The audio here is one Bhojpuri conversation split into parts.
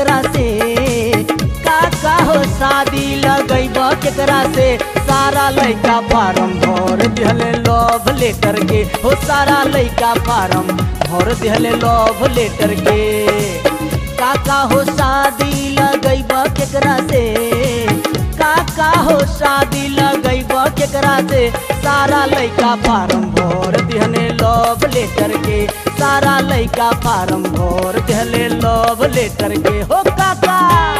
केकरा से का का हो शादी लगैब केकरा से सारा लइका फार्म भर दिहले लव लेटर के हो सारा लइका फार्म भर दिहले लव लेटर के का का हो शादी लगैब केकरा से का का हो शादी लगैब केकरा से सारा लइका फार्म भर दिहने लव लेटर के सारा लइका फार्म भर दिहले लव लेटर के हो काका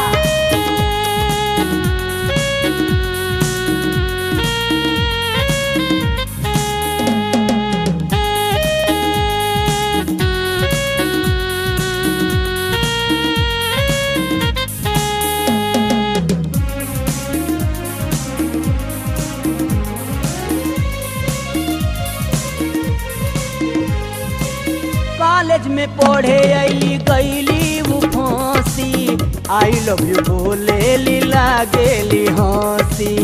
कॉलेज में पढ़े अली गईली वो फांसी आई लव यू बोले ली लागेली हंसी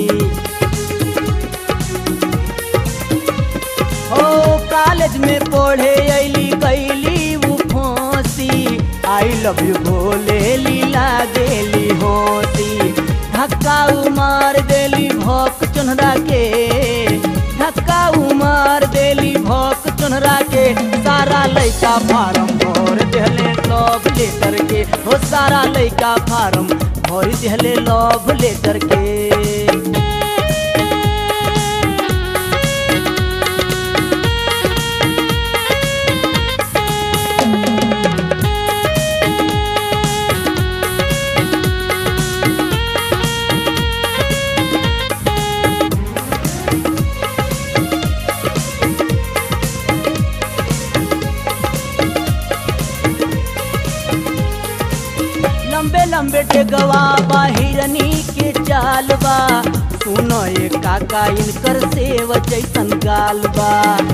हो कॉलेज में पढ़े अली गईली वो फांसी आई लव यू बोले ली लागेली हंसी धक्का उमार देली भोक चुनरा के धक्का उमार देली भोक चुनरा के सारा लइका फार्म भर दिहले लव लेटर के हो सारा लइका फार्म भर दिहले लव लेटर के लंबे लंबे टेगवा बा हिरनी के चाल बा सुनो ये काका इनकर सेव जैसन गाल बा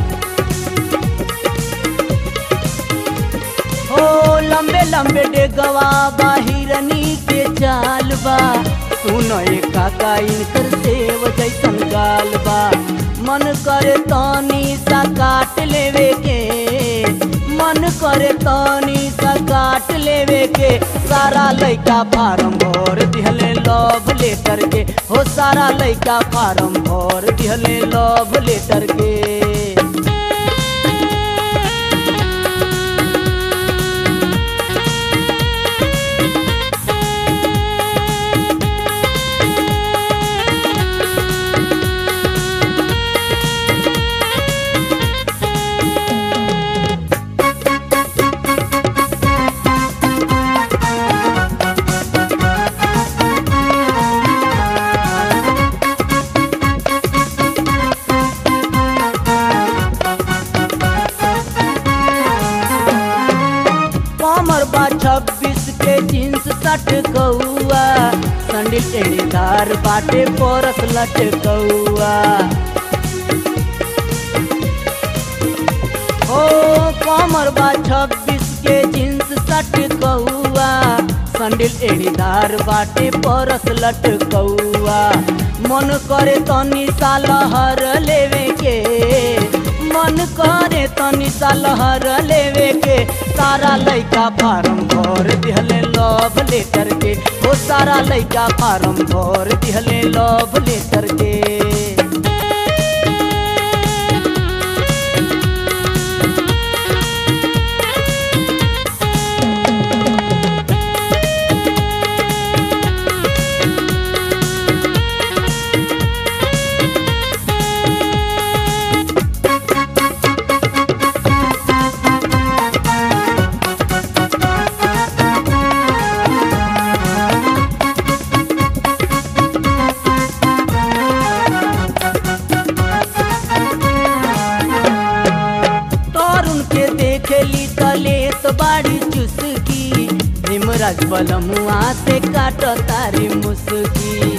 हो लंबे लंबे डेगवा बा हिरनी के चाल बा सुनो ये काका इनकर सेव जैसन गाल बा मन करे तनी सा काट लेवे के मन करे तनी सा काट लेवे के सारा लइका फार्म भर दिहले लव लेटर के हो सारा लइका फार्म भर दिहले लव लेटर के कमर बा छब्बीस के जींस सट कौआ संडिल टेढ़ीदार बाटे परस लट कौआ ओ कमर बा छब्बीस के जींस सट कौआ संडिल एड़ीदार बाटे परस लट कौआ मन करे तनी सा लहर लेवे के मन करे तनी सा लहर लेवे के सारा लइका फार्म भर दिहले लव लेटर के ओ सारा लइका फार्म भर दिहले लव लेटर के तरुण के देखेली तलेत बाड़ी चुसकी भीमराज बलमुआ से काट तारी मुसकी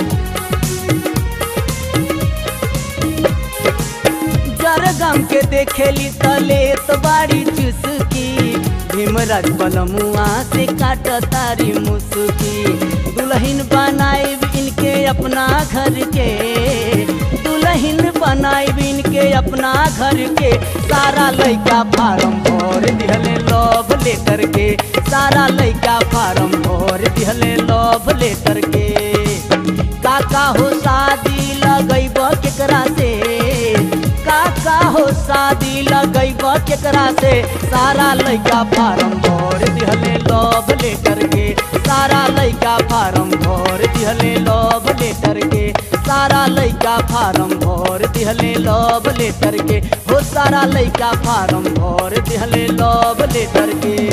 जरगम के देखेली तलेत बाड़ी चुसकी भीमराज बलमुआ से काट तारी मुसकी दुल्हन बनाए इनके अपना घर के दुल्हन बनाए इनके अपना घर के सारा लइका फार्म भर दिहले लव लेटर के सारा लइका फार्म भर भर दिहले लव लेटर के काका हो शादी लगैब केकरा से काका हो शादी लगैब केकरा से सारा लइका फार्म भर दिहले लव लेटर के सारा लइका फार्म भर दिहले लव लेटर के सारा लइका फार्म भर दिहले लव लेटर के हो सारा लइका फार्म भर दिहले लव लेटर के